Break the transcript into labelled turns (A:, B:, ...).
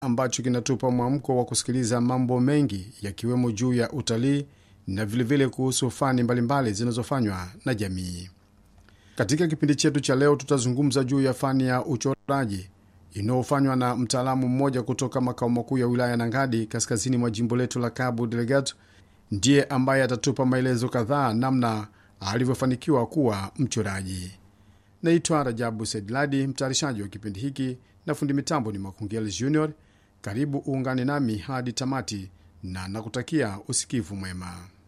A: ambacho kinatupa mwamko wa kusikiliza mambo mengi yakiwemo juu ya utalii na vilevile kuhusu fani mbalimbali zinazofanywa na jamii. Katika kipindi chetu cha leo, tutazungumza juu ya fani ya uchoraji inayofanywa na mtaalamu mmoja kutoka makao makuu ya wilaya Nangadi, kaskazini mwa jimbo letu la Cabo Delgado. Ndiye ambaye atatupa maelezo kadhaa namna alivyofanikiwa kuwa mchoraji. Naitwa Rajabu Sedladi, mtayarishaji wa kipindi hiki na fundi mitambo ni Makungeli Junior. Karibu uungane nami hadi tamati na nakutakia usikivu mwema.